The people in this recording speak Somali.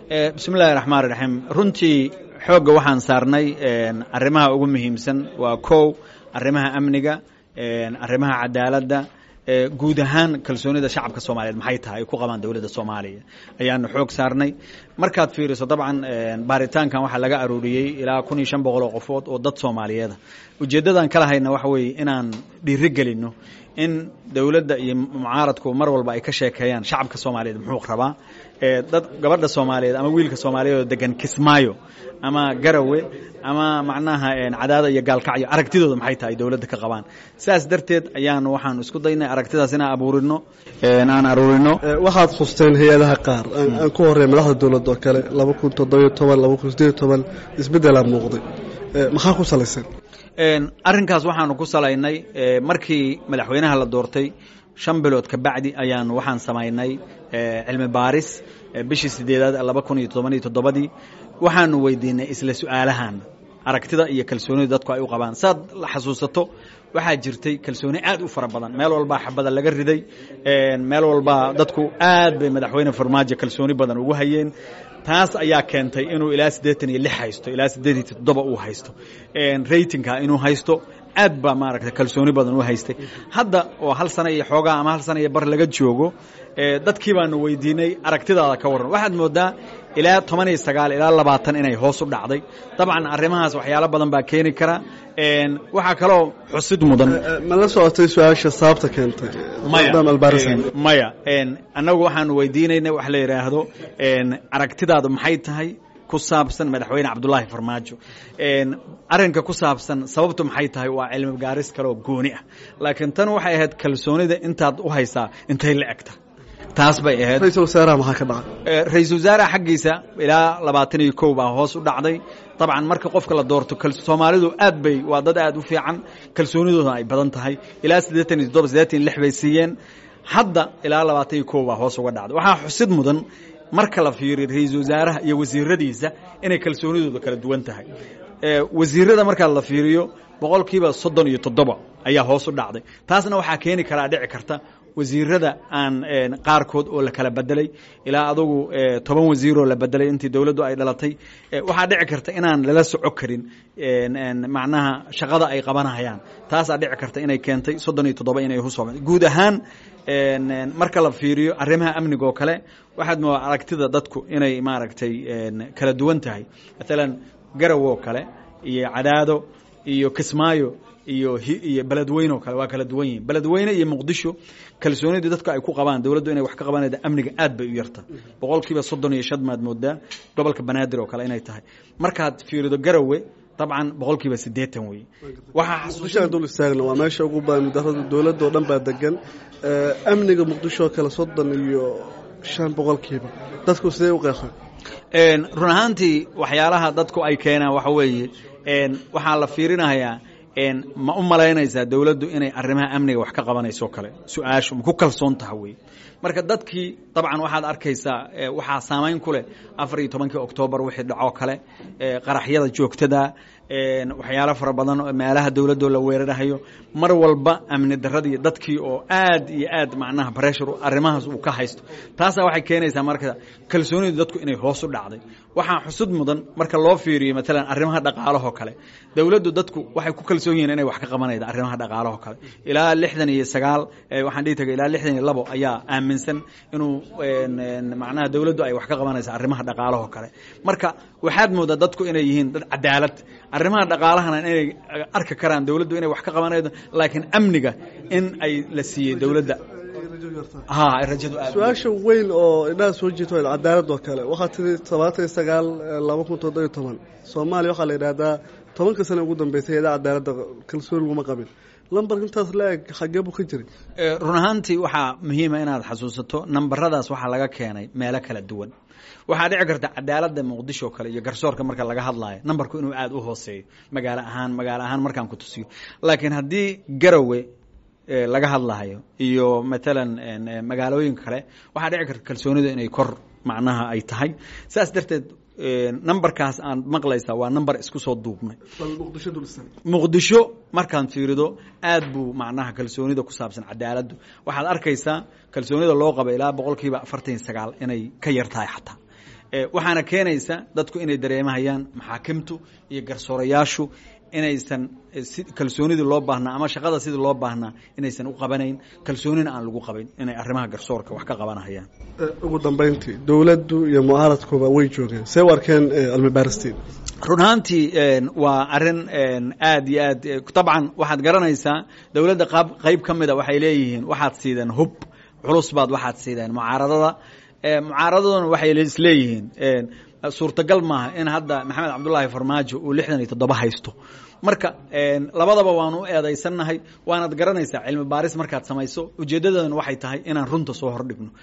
bismi illahi raxmaan raxiim runtii xoogga waxaan saarnay arrimaha ugu muhiimsan waa kow arrimaha amniga arrimaha cadaaladda guud ahaan kalsoonida shacabka soomaaliyeed maxay tahay ay ku qabaan dowladda soomaaliya ayaanu xoog saarnay markaad fiiriso dabcan baaritaankan waxaa laga aruuriyey ilaa kun iyo shan boqol oo qofood oo dad soomaaliyeeda ujeeddadaan kala hayna waxa weeye inaan dhiiri gelino in dowladda iyo mucaaradku mar walba ay ka sheekeeyaan shacabka soomaaliyeed muxuu rabaa dad gabadha soomaaliyeed ama wiilka soomaaliyeed oo degan kismaayo ama garawe ama macnaha cadaada iyo gaalkacyo aragtidooda maxay tahay dowladda ka qabaan sidaas darteed ayaan waxaan isku daynay aragtidaas inaan abuurino aan aruurino waxaad khusteen hay-adaha qaar aan ku horey madaxda dowladda oo kale laba kun toddobiyo toban laba kun sideed iyo toban isbeddelaa muuqday maxaa ku salaysan arrinkaas waxaanu ku salaynay markii madaxweynaha la doortay shan bilood ka bacdi ayaan waxaan samaynay cilmi baaris bishii sideedaad laba kun iyo toban iyo toddobadii waxaanu weydiinay isla su-aalahan aragtida iyo kalsoonida dadku ay u qabaan saad la xasuusato waxaa jirtay kalsooni aad u fara badan meel walbaa xabada laga riday meel walbaa dadku aad bay madaxweyne farmaajo kalsooni badan ugu hayeen taas ayaa keentay inuu ilaa siddeetan iyo lix haysto ilaa siddeed iyo toddoba uu haysto ratingka inuu haysto aad baa maaragta kalsooni badan u haystay hadda oo hal sana iyo xoogaa ama hal sana iyo bar laga joogo dadkii baanu weydiinay aragtidaada ka warran waxaad moodaa ilaa toban iyo sagaal ilaa labaatan inay hoos u dhacday dabcan arrimahaas waxyaalo badan baa keeni kara waxaa kaloo xusid mudan ma la socotay su-aasha sababta keentay maya annagu waxaanu weydiinaynay wax la yidhaahdo aragtidaadu maxay tahay ku saabsan madaxweyne cabdulaahi farmaajo arrinka ku saabsan sababtu maxay tahay waa cilmi gaaris kaleoo gooni ah laakiin tan waxay ahayd kalsoonida intaad u haysaa intay la egta taas bay ahayd ra-isul wasaaraha maxaa ka dhacay ra-isul wasaaraha xaggiisa ilaa labaatan iyo kow baa hoos u dhacday dabcan marka qofka la doorto soomaalidu aad bay waa dad aad u fiican kalsoonidooda ay badan tahay ilaa siddeetan iyo toddoba siddeetan iyo lix bay siiyeen hadda ilaa labaatan iyo kow baa hoos uga dhacday waxaa xusid mudan marka la fiiriyo ra-iisul wasaaraha iyo wasiiradiisa inay kalsoonidooda kala duwan tahay wasiirada markaa la fiiriyo boqolkiiba soddon iyo toddoba ayaa hoos u dhacday taasna waxaa keeni karaa dhici karta wasiirada aan qaarkood oo la kala bedelay ilaa adugu toban wasiiroo la bedelay intii dowladdu ay dhalatay waxaa dhici karta inaan lala soco karin macnaha shaqada ay qabanayaan taasaa dhici karta inay keentay soddon iyo toddoba inay husoo guud ahaan marka la fiiriyo arrimaha amniga oo kale waxaad moodaa aragtida dadku inay maaragtay kala duwan tahay maalan garaw oo kale iyo cadaado iyo kismaayo iyo iyo beledweyne oo kale waa kala duwan yihin beledweyne iyo muqdisho kalsoonidii dadku ay ku qabaan dowladdu inay wax ka qabanayda amniga aad bay u yarta boqolkiiba soddon iyo shan maad moodaa gobolka banaadir oo kale inay tahay markaad fiirido garawe dabcan boqolkiiba siddeetan wey waxaa dul istaagna waa meesha ugu badan mudarada dowladda oo dhan baa degan amniga muqdisho oo kale soddon iyo shan boqolkiiba dadku sidee u qeexeen run ahaantii waxyaalaha dadku ay keenaan waxa weeye waxaa la fiirinayaa ma u malaynaysaa dowladdu inay arrimaha amniga wax ka qabanayso kale su-aashu ma ku kalsoon taha wey marka dadkii dabcan waxaad arkaysaa waxaa saamayn ku leh afar iyo tobankii oktoobar wixii dhacoo kale qaraxyada joogtada waxyaalo fara badan meelaha dowladdoo la weerarahayo mar walba amni daradii dadkii oo aad iyo aad macnaha breshur arrimahaas uu ka haysto taasaa waxay keenaysaa marka kalsoonidu dadku inay hoos u dhacday waxaa xusud mudan marka loo fiiriyo maalan arrimaha dhaqaalahoo kale dowladdu dadku waxay ku kalsoon yihiin inay wax ka qabanayda arrimaha dhaqaalahoo kale ilaa lixdan iyo sagaal waxaan dhihi tagay ilaa lixdan iyo labo ayaa aaminsan inuu macnaha dowladdu ay wax ka qabanaysa arrimaha dhaqaalahoo kale marka waxaad moodaa dadku inay yihiin dad cadaalad arrimaha dhaqaalahana inay arki karaan dowladdu inay wax ka qabanaydo laakiin amniga in ay la siiyey dowladda su-aasha weyn oo indhaha soo jiito cadaalad oo kale waxaa tiri todobaatan iyo sagaal laba kun toddobiyo toban soomaaliya waxaa la yidhaahdaa tobanka sana ugu dambeysay eeda cadaaladda kalsooni laguma qabin lambarka intaas la eg xagee buu ka jiray run ahaantii waxaa muhiima inaad xasuusato nambaradaas waxaa laga keenay meelo kala duwan waxaa dhici karta cadaaladda muqdisho kale iyo garsoorka marka laga hadlaayo nambarku inuu aada u hooseeyo magaalo ahaan magaalo ahaan markaan ku tusiyo laakiin haddii garowe laga hadlayo iyo maalan magaalooyinka kale waxaa dhici karta kalsoonidu inay kor macnaha ay tahay saas darteed numberkaas aan maqlaysaa waa number isku soo duubnay muqdisho markaan fiirido aad buu macnaha kalsoonida ku saabsan cadaaladdu waxaad arkaysaa kalsoonida loo qaba ilaa boqol kiiba afartan iyo sagaal inay ka yar tahay xataa waxaana keenaysa dadku inay dareemahayaan maxaakimtu iyo garsoorayaashu inaysan si kalsoonidii loo baahnaa ama shaqada sidii loo baahnaa inaysan u qabanayn kalsoonina aan lagu qabayn inay arrimaha garsoorka wax ka qabanahayaan ugu dambeyntii dowladdu iyo mucaaradkuba way joogeen see u arkeen cilmibaaristiin run ahaantii waa arrin aad iyo aad dabcan waxaad garanaysaa dowladda qaab qayb ka mida waxay leeyihiin waxaad siideen hub culus baad waxaad siideen mucaaradada mucaaradaduna waxay isleeyihiin suurtagal maaha in hadda maxamed cabdullaahi farmaajo uu lixdan iyo toddoba haysto marka labadaba waanu u eedaysannahay waanaad garanaysaa cilmi baaris markaad samayso ujeeddadana waxay tahay inaan runta soo hordhigno